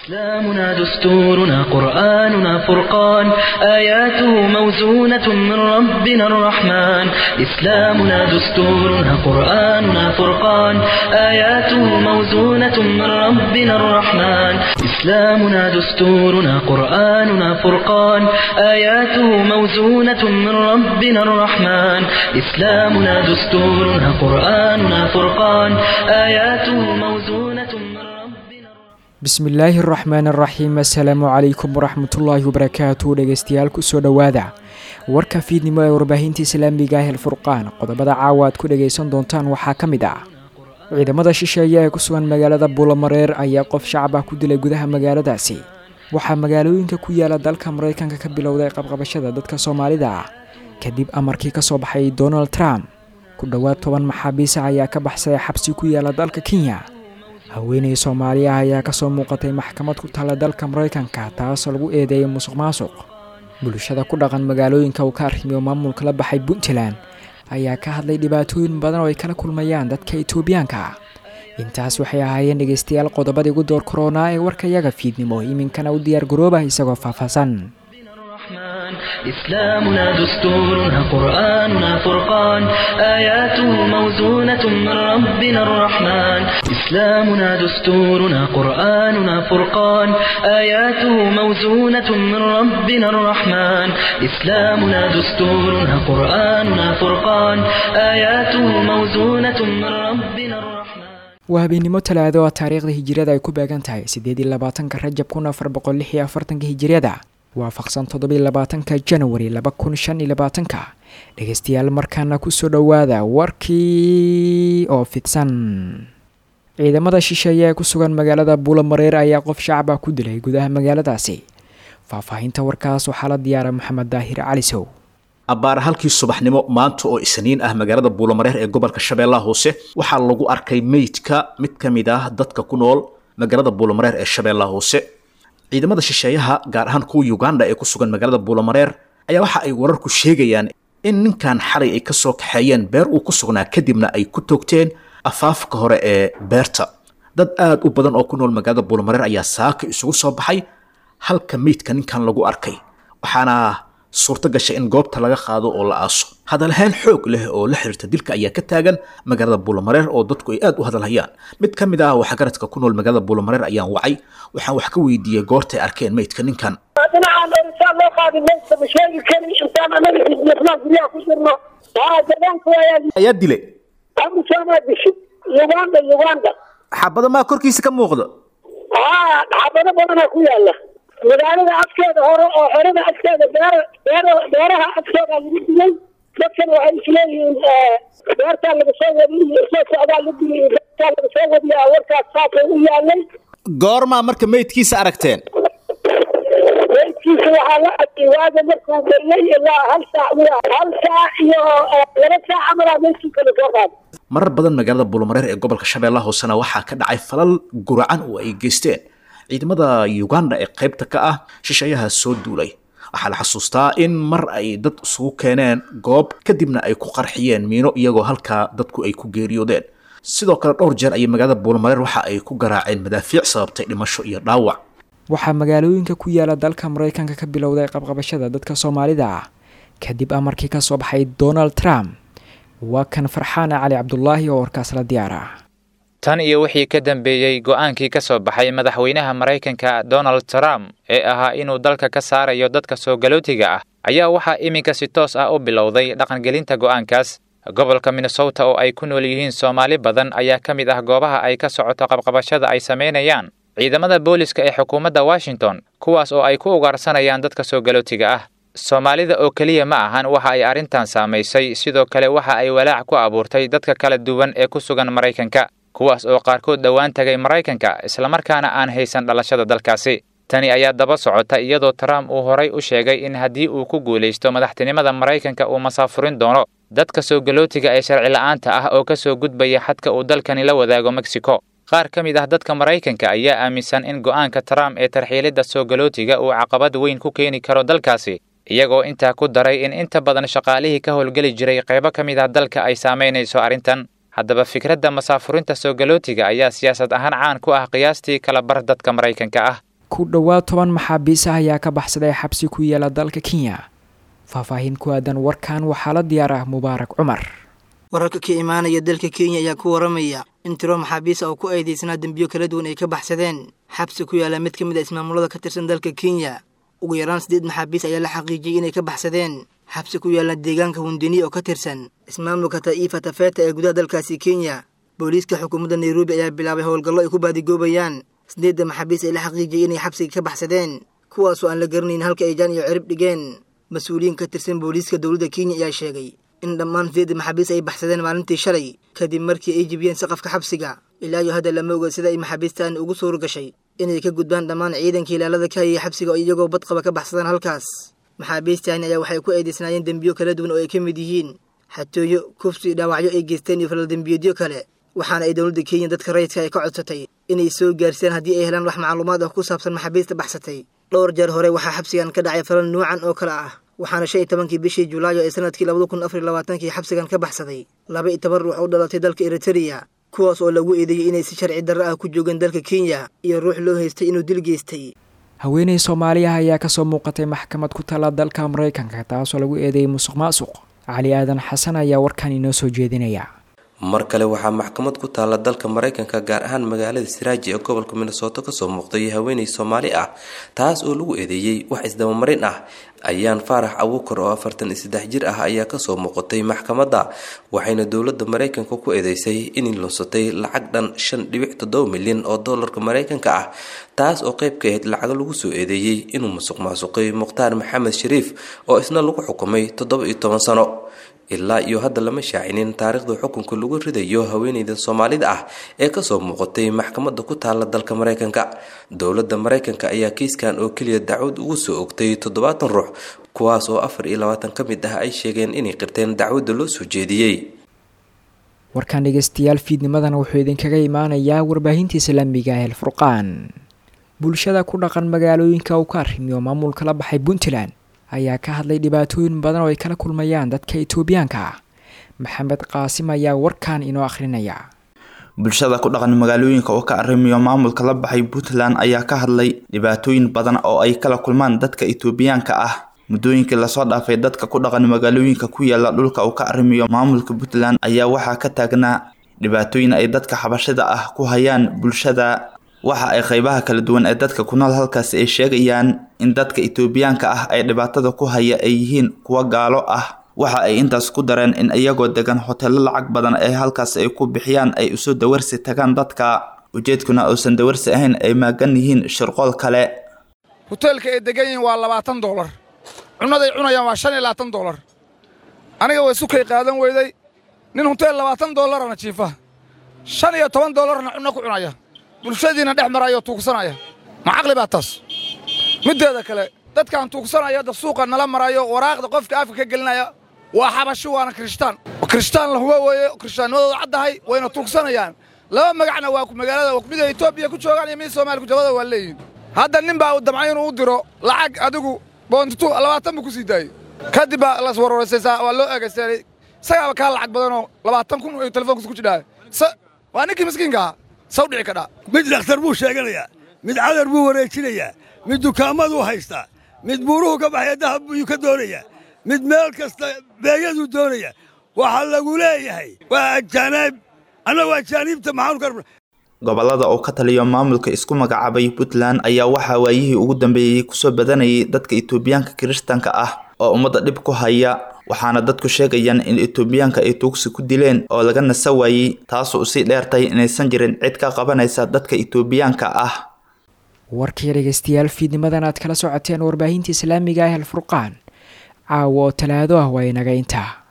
إسلامنا دستورنا قرآننا فرقان آياته موزونة من ربنا الرحمن إسلامنا دستورنا قرآننا فرقان آياته موزونة من ربنا الرحمن إسلامنا دستورنا قرآننا فرقان آياته موزونة من ربنا الرحمن إسلامنا دستورنا قرآننا فرقان آياته موزونة من ربنا الرحمن bismillaahi araxmaan araxiim assalaamu calaykum waraxmatullaahi wabarakaatu dhegeystayaal kusoo dhowaada warka fiidnimo ee warbaahinta islaamiga ah alfurqaan qodobada caawa aad ku dhageysan doontaan waxaa ka mid ah ciidamada shisheeye ee ku sugan magaalada buulamareer ayaa qof shacab ah ku dilay gudaha magaaladaasi waxaa magaalooyinka ku yaala dalka maraykanka ka bilowday qabqabashada dadka soomaalida ah kadib amarkii kasoo baxay donald trump ku dhowaad toban maxaabiisa ayaa ka baxsaday xabsi ku yaala dalka kenya haweeney soomaali ah ayaa kasoo muuqatay maxkamad ku taalla dalka maraykanka taasoo lagu eedeeyay musuq maasuq bulshada ku dhaqan magaalooyinka uu ka arrimiyo maamulka la baxay puntland ayaa ka hadlay dhibaatooyin badan oo ay kala kulmayaan dadka etoobiyaanka intaas waxay ahaayeen dhegeystayaal qodobadii ugu door korona ee warkayaga fiidnimo iminkana u diyaar garoobah isagoo faahfaahsan الرحمن إسلامنا دستورنا قرآننا فرقان آياته موزونة من ربنا الرحمن إسلامنا دستورنا قرآننا فرقان آياته موزونة من ربنا الرحمن إسلامنا دستورنا قرآننا فرقان آياته موزونة من ربنا الرحمن waa habeennimo talaado oo taariikhda hijiriyada ay ku beegan tahay siddeed iyo labaatanka rajab kun afar boqol lix iyo afartanka hijiriyada waafaqsan toddobiyo labaatanka janawari laba kun shan iyo labaatanka dhegeystayaal markaana kusoo dhowaada warkii oo fidsan ciidamada shisheeye ee ku sugan magaalada buulamareer ayaa qof shacab ah ku dilay gudaha magaaladaasi faahfaahinta warkaas waxaa la diyaara maxamed daahir calisow abbaar halkii subaxnimo maanta oo isniin ah magaalada buulamareer ee gobolka shabeellaha hoose waxaa lagu arkay meydka mid ka mid ah dadka ku nool magaalada buulamareer ee shabeellaha hoose ciidamada shisheeyaha gaar ahaan kuwa uganda ee ku sugan magaalada buulamareer ayaa waxa ay wararku sheegayaan in ninkan xalay ay kasoo kaxeeyeen beer uu ku sugnaa kadibna ay ku toogteen afaafka hore ee beerta dad aad u badan oo ku nool magaalada buulamareer ayaa saaka isugu soo baxay halka meydka ninkan lagu arkay waxaana suurto gashay in goobta laga qaado oo la aaso hadalhayn xoog leh oo la xiriirta dilka ayaa ka taagan magaalada buulamareer oo dadku ay aad u hadalhayaan mid ka mid ah waxgaradka ku nool magaalada buulamareer ayaan wacay waxaan wax ka weydiiyey goortay arkeen meydka ninkan dhinacan insaan loo qaadi meydka ma sheegi karin intaan anaga xisbiyasnaan guryaha ku jirno haa deegaanka ayaa ayaa dilay amusaamaa dishid uganda uganda xabado maa korkiisa ka muuqda haa xabado badanaa ku yaala magaalada afkeeda hore oo xerada afkeeda beer beer beeraha afkeeda lagu dilay dadkan waxay isleeyihiin beertaa laga soo wadiy soo socdaa la dilay beertaa laga soo wadiyaa warkaas saasay u yaalay goormaa marka meydkiisa aragteen meydkiisa waxaa la arkay waaga markuu bariyay ilaa hal saac wiya hal saac iyo laba saac camalaa meydkiisa la soo qaaday marar badan magaalada buulamareer ee gobolka shabeellaha hoosena waxaa ka dhacay falal guracan oo ay geysteen ciidamada uganda ee qaybta ka ah shisheeyaha soo duulay waxaa la xasuustaa in mar ay dad isugu keeneen goob kadibna ay ku qarxiyeen miino iyagoo halkaa dadku ay ku geeriyoodeen sidoo kale dhowr jeer ayay magaalada buulamareer waxa ay ku garaaceen madaafiic sababtay dhimasho iyo dhaawac waxaa magaalooyinka ku yaala dalka maraykanka ka bilowday qabqabashada dadka soomaalida ah kadib amarkii kasoo baxay donald trump waa kan farxaana cali cabdulaahi oo warkaas la diyaara tan iyo wixii ka dambeeyey go'aankii ka soo baxay madaxweynaha maraykanka donald trump ee ahaa inuu dalka ka saarayo dadka soo galootiga ah ayaa waxaa iminka si toos ah u bilowday dhaqangelinta go'aankaas gobolka minnesota oo ay ku nool yihiin soomaali badan ayaa ka mid ah goobaha ay ka socoto qabqabashada ay samaynayaan ciidamada booliska ee xukuumadda washington kuwaas oo ay ku ugaarsanayaan dadka soo galootiga ah soomaalida oo keliya ma ahan waxa ay arrintan saamaysay sidoo kale waxa ay walaac ku abuurtay dadka kala duwan ee ku sugan maraykanka kuwaas oo qaarkood dhowaan tagay maraykanka islamarkaana aan haysan dhalashada dalkaasi tani ayaa daba socota iyadoo trump uu horay u sheegay in haddii uu ku guulaysto madaxtinimada maraykanka uu masaafurin doono dadka soo galootiga ee sharci la'aanta ah oo ka soo gudbaya xadka uu dalkani la wadaago mexico qaar ka mid ah dadka maraykanka ayaa aaminsan in go'aanka trump ee tarxiilidda soo galootiga uu caqabad weyn ku keeni karo dalkaasi iyagoo intaa ku daray in inta badan shaqaalihii ka howlgeli jiray qaybo ka mid ah dalka ay saamaynayso arrintan haddaba fikradda masaafurinta soo galootiga ayaa siyaasad ahaan caan ku ah qiyaastii kala bar dadka maraykanka ah ku dhowaad toban maxaabiis ah ayaa ka baxsaday xabsi ku yaala dalka kenya faahfaahin ku aadan warkan waxaa la diyaar ah mubaarak cumar wararka ka imaanaya dalka kenya ayaa ku waramaya in tiro maxaabiis ah oo ku eedeysnaa dembiyo kala duwan ay ka baxsadeen xabsi ku yaala mid ka mid a ismaamulada ka tirsan dalka kenya ugu yaraan siddeed maxaabiis ayaa la xaqiijiyey inay ka baxsadeen xabsi ku yaala deegaanka hundini oo ka tirsan ismaamulka ta'iifa tafeta ee gudaha dalkaasi kenya booliiska xukuumadda nairobi ayaa bilaabay howlgallo ay ku baadigoobayaan sideedda maxaabiis ay la xaqiijiyey inay xabsiga ka baxsadeen kuwaasoo aan la garanayn halka ay jaan iyo cirib dhigeen mas-uuliyiin ka tirsan booliiska dowladda kenya ayaa sheegay in dhammaan sideedda maxaabiis ay baxsadeen maalintii shalay kadib markii ay jibiyeen saqafka xabsiga ilaa iyo hadda lama oga sida ay maxaabiistaan ugu suura gashay inay ka gudbaan dhammaan ciidanka ilaalada ka hayay xabsiga oo iyagoo badqaba ka baxsadaan halkaas maxaabiistaani ayaa waxay ku eedeysnaayeen dembiyo kala duwan oo ay ka mid yihiin xatooyo kufsi dhaawacyo ay geysteen iyo falaldembiyeedyo kale waxaana ay dowladda kenya dadka rayidka ay ka codsatay inay soo gaarsiiyaan haddii ay helaan wax macluumaad ah ku saabsan maxaabiista baxsatay dhowr jeer hore waxaa xabsigan ka dhacay falal nuucan oo kale ah waxaana shan iyo tobankii bishii julaayo ee sanadkii labada kun afar iyo labaatankii xabsigan ka baxsaday laba iyo toban ruux u dhalatay dalka eritereya kuwaas oo lagu eedeeyey inay si sharci darro ah ku joogeen dalka kenya iyo ruux loo haystay inuu dil geystay haweeney soomaaliya ayaa kasoo muuqatay maxkamad ku taala dalka maraykanka taasoo lagu eedeeyey musuq maasuq cali aadan xasan ayaa warkan inoo soo jeedinaya mar kale waxaa maxkamad ku taala dalka maraykanka gaar ahaan magaalada siraaji ee gobolka minnesooto kasoo muuqday haweeney soomaali ah taas oo lagu eedeeyey wax isdabamarin ah ayaan faarax abuukar oo afartan iyo saddex jir ah ayaa kasoo muuqatay maxkamadda waxayna dowladda maraykanka ku eedeysay inay lunsatay lacag dhan shan dhibic toddoba milyan oo doolarka maraykanka ah taas oo qayb ka ahayd lacago lagu soo eedeeyey inuu musuq maasuqay mukhtaar maxamed shariif oo isna lagu xukumay toddoba iyo toban sano ilaa iyo hadda lama shaacinin taariikhda xukunka lagu ridayo haweeneyda soomaalida ah ee kasoo muuqatay maxkamadda ku taala dalka maraykanka dowladda maraykanka ayaa kiiskan oo keliya dacwad ugu soo ogtay toddobaatan ruux kuwaas oo afar iyo labaatan ka mid ah ay sheegeen inay qirteen dacwadda loo soo jeediyey warkan dhegeystayaal fiidnimadan wuxuu idinkaga imaanayaa warbaahinta islaamiga ah elfurqaan bulshada ku dhaqan magaalooyinka uu ka arrimiyo maamulka la baxay puntland ayaa ka hadlay dhibaatooyin badan oo ay kala kulmayaan dadka itoobiyaanka ah maxamed qaasim ayaa warkan inoo akhrinaya bulshada ku dhaqan magaalooyinka oo ka arrimiyo maamulka la baxay puntland ayaa ka hadlay dhibaatooyin badan oo ay kala kulmaan dadka itoobiyaanka ah muddooyinkii lasoo dhaafay dadka ku dhaqan magaalooyinka ku yaala dhulka uu ka arrimiyo maamulka puntland ayaa waxaa ka taagnaa dhibaatooyin ay dadka xabashida ah ku hayaan bulshada waxa ay qeybaha kala duwan ee dadka ku nool halkaasi ay sheegayaan in dadka itoobiyaanka ah ay dhibaatada ku haya ay yihiin kuwa gaalo ah waxa ay intaas ku dareen in iyagoo degan hoteelo lacag badan ee halkaas ay ku bixiyaan ay usoo dawarsi tagaan dadka ujeedkuna uusan dawarsi ahayn ay maagan yihiin shirqool kale hoteelka ay degan yihiin waa labaatan doolar cunnaday cunayaan waa shan iyo labaatan doolar aniga way sukay qaadan weyday nin hoteel labaatan doolarana jiifa shan iyo toban doolarna cunno ku cunaya bulshadiina dhex maraya oo tuugsanaya ma caqli baa taas middeeda kale dadkaan tuugsanaya hadda suuqa nala marayo waraaqda qofka afka ka gelinaya waa xabashi waana kirishtaan kirishtaan la hubo weeye kirishtaannimadooda caddahay wayna tuugsanayaan laba magacna waa magaalada mida etoobiya ku joogaan iyo mid soomaaliya ku jabada waa leeyihin hadda nin baa damcay inuu u diro lacag adigu boontitu labaatan buu ku sii daayey kadib baa las warwarsaysaa waa loo eegaysteelay isagaaba kaa lacag badanoo labaatan kun ay telefoonkiisa ku jidhaa waa ninkii miskiinka ahaa saw dhici kadhaa mid dhakhtar buu sheeganayaa mid cadar buu wareejinayaa mid dukaamaduu haystaa mid buuruhu ka baxaya dahab buu ka doonayaa mid meel kasta beeyaduu doonaya waxaa lagu leeyahay waa ajaanaib annagu ajaaniibta maxaanu ka gobolada oo ka taliyo maamulka isku magacaabay puntland ayaa waxaa waayihii ugu dambeeyey kusoo badanayay dadka itoobiyaanka kiristaanka ah oo ummadda dhib ku haya waxaana dadku sheegayaan in itoobiyaanka ay tuugsi ku dileen oo laga nasa waayey taasoo usii dheertay inaysan jirin cid ka qabanaysa dadka itoobiyaanka ah warkii dhegeystayaal fiidnimadan aad kala socoteen warbaahinta islaamiga ah alfurqaan caawo oo talaado ah waa inaga intaa